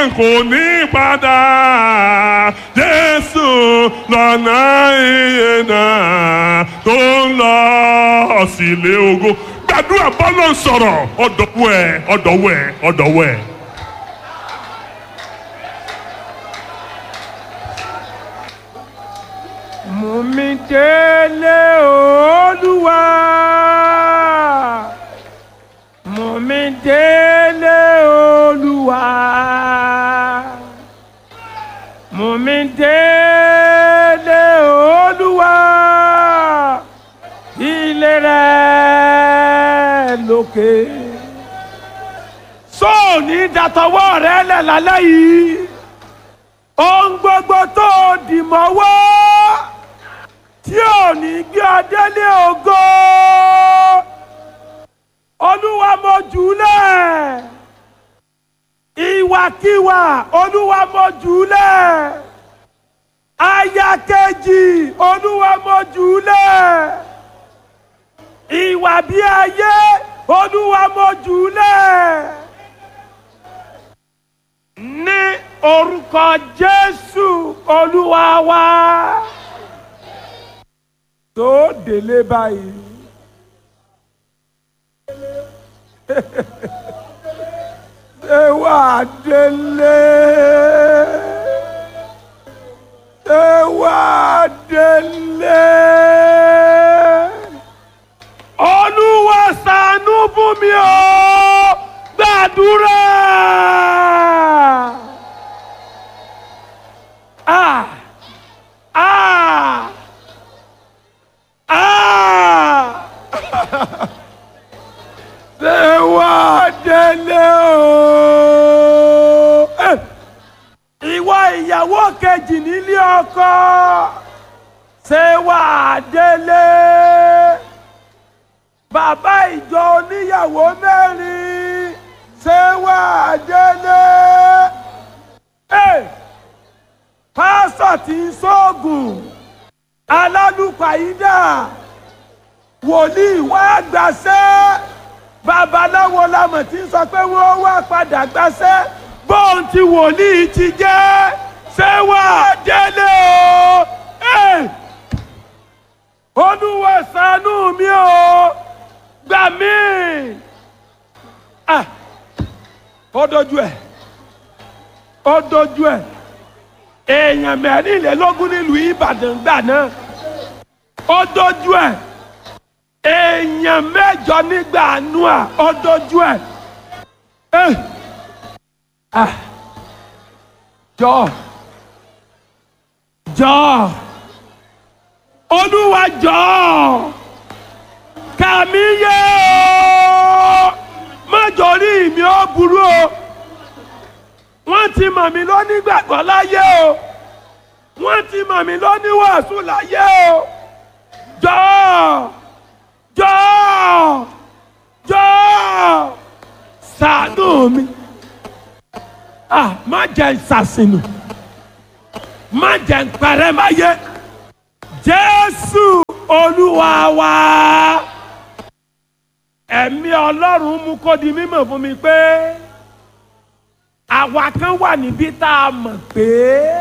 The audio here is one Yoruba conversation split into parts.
kò ní padà jésù lọ́nà iye náà tó ń lọ sílé ògo gbàdúrà bọ́lọ̀ sọ̀rọ̀ ọ̀dọ̀wọ̀ ẹ̀ ọ̀dọ̀wọ̀ ẹ̀ ọ̀dọ̀wọ̀ ẹ̀. mú mi délé olúwa mú mi délé olúwa mú mi délé olúwa ilé rẹ lókè sóòní dàtọwọ́ rẹ lẹ̀ lálẹ́ yìí ohun gbogbo tó dì mọ́wọ́ tí ò ní gbé ọ délé ògo olúwa mo jùúlẹ̀ ìwàkiwà olúwa mo jùúlẹ̀ aya kejì olúwa mo jùúlẹ̀ ìwà bí ayé olúwa mo jùúlẹ̀ ní orúkọ jésù olúwa wa tó délé báyìí. ṣé wàá délé? ṣé wàá délé? olúwa ṣàánú fún mi o gbàdúrà. Ah! Ah! Ah! ṣé wàá délé o? Eh! ìwọ ìyàwó kejì nílé ọkọ ṣé wàá délé? bàbá ìjọ oníyàwó mẹ́rin ṣé wàá délé? Eh! pásọ̀ tí ń ṣoògùn alálùpàídà wòlíì wá gbàṣẹ́ babaláwo lamọ̀ tí ń sọ pé wọ́n wá padà gbàṣẹ́ bóun ti wòlíì ti jẹ́ ṣé wà á délé o Eh! olúwa ṣàánú mi o gbà mí Ah! ó dojú ẹ̀ ó dojú ẹ̀ èèyàn mẹ́rìnlélógún nílùú ìbàdàn gbà náà ó dojú ẹ̀ èèyàn mẹ́jọ nígbà àánú à ó dojú ẹ̀ Eh! Ah! jọ jọ olúwa jọ kàmí yé o májòrí mi ó burú o wọ́n ti mọ̀ mí lónígbàgbọ́ láyé o wọ́n ti mọ̀ mí lóníwàásù láyé o jọ̀ọ́ jọ̀ọ́ jọ̀ọ́ ṣàánú mi ah má jẹ́ ìsàsìnù má jẹ́ ìparẹ́ máyé jésù olúwa wa ẹ̀mí ọlọ́run mú kó di mímọ̀ fún mi pé àwa kan wà níbí tá a mọ̀ pé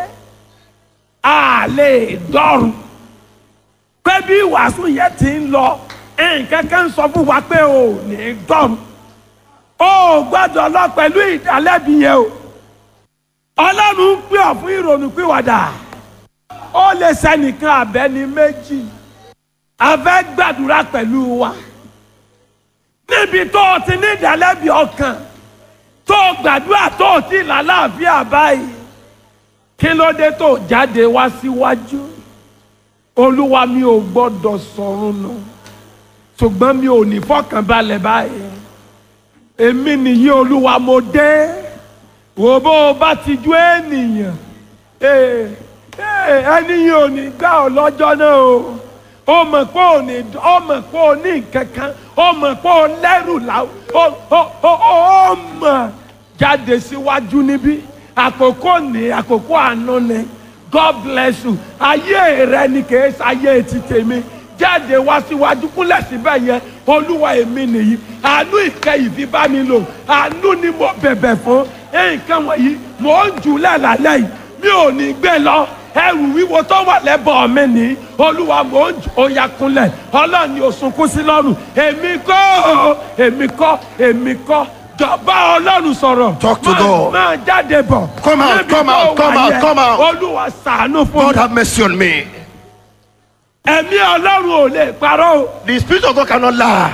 a lè dọ́rùn pé bí ìwàásù yẹn ti ń lọ nǹkan kan sọ fún wa pé o ò ní dọ́rùn o ò gbọ́dọ̀ lọ pẹ̀lú ìdálẹ́bi yẹn o ọlọ́run ń pè ọ́ fún ìrònúpìwàdà ó lè sẹ́nìkan àbẹ́ni méjì a fẹ́ gbàdúrà pẹ̀lú wa níbi tó o ti ní ìdálẹ́bi ọkàn tó o gbàdúrà tó o ti làlàáfíà báyìí kí ló dé tó o jáde wá síwájú olúwa mi ò gbọ́dọ̀ sọ̀rùn nù ṣùgbọ́n mi ò ní fọkànbalẹ̀ báyìí èmi nìyí olúwa mo dé wò bó o bá ti ju ènìyàn ee ee ẹni yìí ò ní gbà ọ́ lọ́jọ́ náà o ó mọ̀ pé ò ní ó mọ̀ pé ò ní nǹkan kan ó mọ̀ pé ò lẹ́rù láwù ó ó ó ó mọ̀ jáde síwájú níbí àkókò ní àkókò àánú ni God bless you ayé rẹ ni kì í ṣe ayé ti tèmi jáde wá síwájú kúnlẹ̀ síbẹ̀ yẹn olúwa èmi nìyí àánú ìkẹyìí fi bá mi lò àánú ni mo bẹ̀bẹ̀ fún nǹkan wọ̀nyí mò ń jù lẹ́làlẹ́ yìí mi ò ní gbé lọ ẹrù wíwo tó wà lẹ́bọ̀ mi ní olúwa mò ń jù ó ya kúnlẹ̀ ọlọ́run ni ó sunkún sí lọ́rùn èmi kọ́ èmi kọ́ èmi kọ́ jọba ọlọ́run sọ̀rọ̀ Talk to Máa- God. máa jáde bọ̀ Come out, Níbi come tó out, come wà out, yẹn, come out. olúwa ṣàánú fún God mi have mercy on me. ẹ̀mí ọlọ́run ò lè parọ́ o The Spirit of God cannot lie.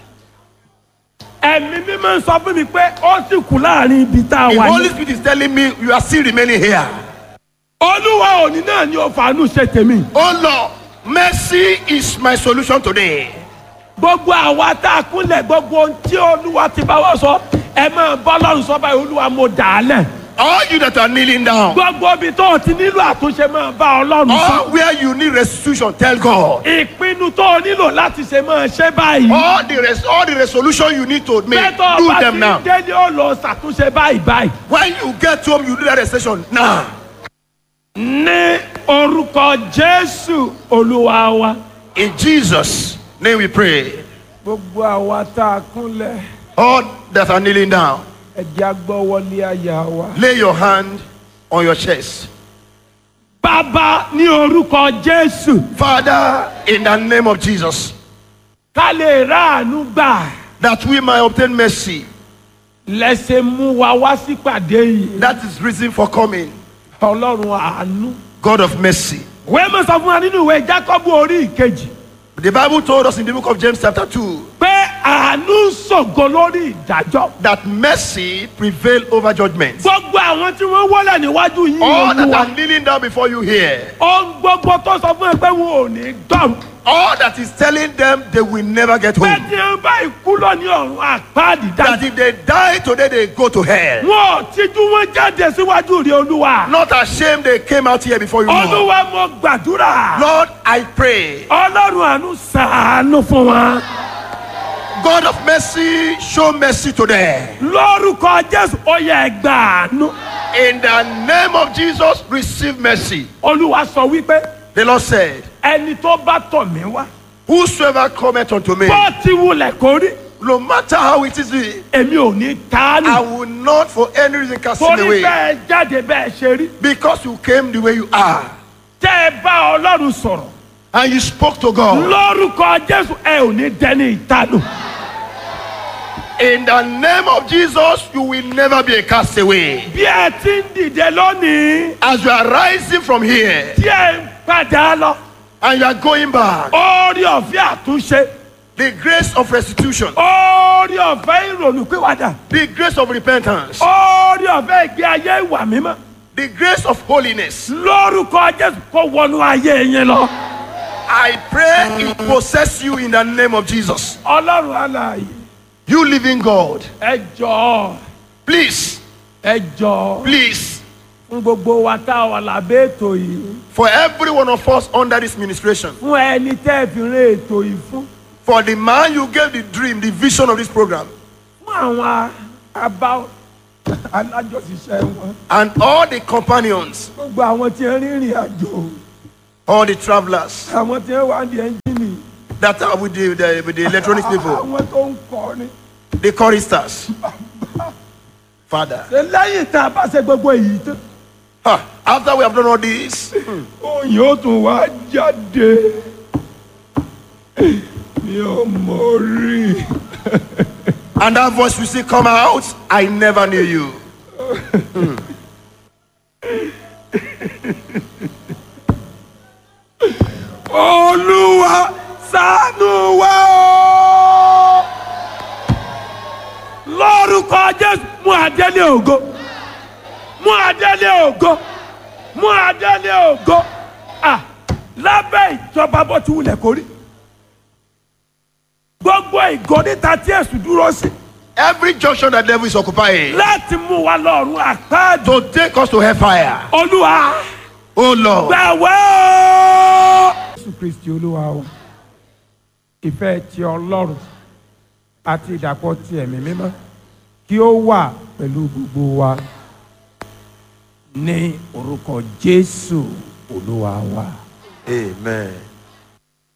ẹ̀mí mímọ́ ń sọ fún mi pé ó sì kú láàrin ibi tá a The wà Holy yìí Spirit is telling me you are still remaining here. olúwa òní náà ni ó fàánú ṣe tèmi Oh Lord, mercy is my solution today. gbogbo àwa tá a kúnlẹ̀ gbogbo ohun tí olúwa ti bá wá sọ ẹ máa bọ́ lọ́run sọ báyìí olúwa mo dà á lẹ̀ All you that are kneeling down, gbogbo ibi tó o ti nílò àtúnṣe máa bá ọlọ́run sọ all where you need restitution, tell God. ìpinnu tó o nílò láti ṣe máa ṣe báyìí All the res- all the resolution you need to make, pẹ́tọ́ do ọba ti them now. délé ó lọ ṣàtúnṣe báyìí báyìí When you get home, you do that resolution now. ní orúkọ jésù olúwa wa. In Jesus' name we pray. gbogbo àwa tá a kúnlẹ̀ All that are kneeling down, ẹ̀jẹ̀ agbọ́wọlé àyà wa. lay your hand on your chest. bàbá ní orúkọ jésù Father, in the name of Jesus, ká lè ráàánú gbà that we might obtain mercy. lẹ́sẹ̀ mú wa wá sípàdé yìí That is reason for coming. ọlọ́run àánú. God of mercy. wẹ́ẹ́ mọ̀ sọ fún wa nínú ìwé jákọ́bù orí ìkejì The Bible told us in the book of James, chapter 2, pé àánú ń ṣògo lórí ìdájọ́. that mercy prevail over judgment. gbogbo àwọn tí wọ́n wọlé níwájú yìí All that olúwa are kneeling down before you here, ohun gbogbo tó sọ fún ẹ pé wọn ò ní dọ̀rùn. all that is telling them they will never get pé home. tí wọn bá ikú lọ ní ọ̀run àpáàdì That dájú. if they die today, they go to hell. wọn ò tijú wọn jáde síwájú rí olúwa. Not ashamed they came out here before you. Lord, olúwa mo gbàdúrà. Lord I pray, ọlọ́run àánú sàánú fún wa. God of mercy, show mercy today. lórúkọ jésù ó yẹ gbàánú. In the name of Jesus, receive mercy. olúwa sọ wípé The Lord said, ẹni tó bá tọ̀ mí wá. Whosoever cometh unto me, bó ti wulẹ̀ kó rí no matter how it is, èmi ò ní I tánù. will not for any reason cast him torí away. bẹ́ẹ̀ jáde bẹ́ẹ̀ ṣe rí. Because you came the way you are tẹ́ ẹ bá ọlọ́run sọ̀rọ̀. and you spoke to God. lórúkọ jésù ẹ ò ní dẹni ìtanù. In the name of Jesus, you will never be a castaway. bí ẹ ti ń dìde lónìí As you are rising from here tí ẹ ń padà lọ. and you are going back, orí ọ̀fẹ́ àtúnṣe. the grace of restitution, orí ọ̀fẹ́ ìrònúpìwàdà. the grace of repentance, orí ọ̀fẹ́ ìgbé ayé ìwà mímọ́. the grace of holiness, lórúkọ jésù kó wọnú ayé yín lọ. I pray it possess you in the name of Jesus. ọlọ́run alààyè You living God, ẹ jọ̀ọ́ please, ẹ jọ̀ọ́ please, fún gbogbo wa tá a wà lábẹ́ ètò yìí for every one of us under this ministration, fún ẹni tẹ́ ẹ fi rán ètò yìí fún for the man you gave the dream, the vision of this program, fún àwọn abá alájọṣiṣẹ́ wọn and all the companions, gbogbo àwọn tí ń rìnrìn àjò all the travelers àwọn tí ń wà ní ẹ́ńjìnì that are with the, the, with the electronic people, àwọn tó ń kọrin the choristers. Father, ṣe lẹ́yìn tá a bá ṣe gbogbo èyí tán ah, after we have done all this, òyìn ó tún wá jáde mi ò mọ̀ rí and that voice will still come out, I never knew you. olúwa ṣàánú wa o lórúkọ jésù mú adélé ògo mú adélé ògo mú adélé ògo à lábẹ́ ìjọba bó ti wulẹ̀ kórí gbogbo ìgò níta tí èsù dúró sí Every junction that devil is occupying láti mú wa lọ́rùn àpáàdé to take us to hellfire. olúwa Oh Lord, gbàwẹ́ o. jésù kristi olúwa wa ìfẹ́ ti ọlọ́run àti ìdàpọ̀ ti ẹ̀mí mímọ́ kí ó wà pẹ̀lú gbogbo wa ní orúkọ jésù olúwa wa. Amen.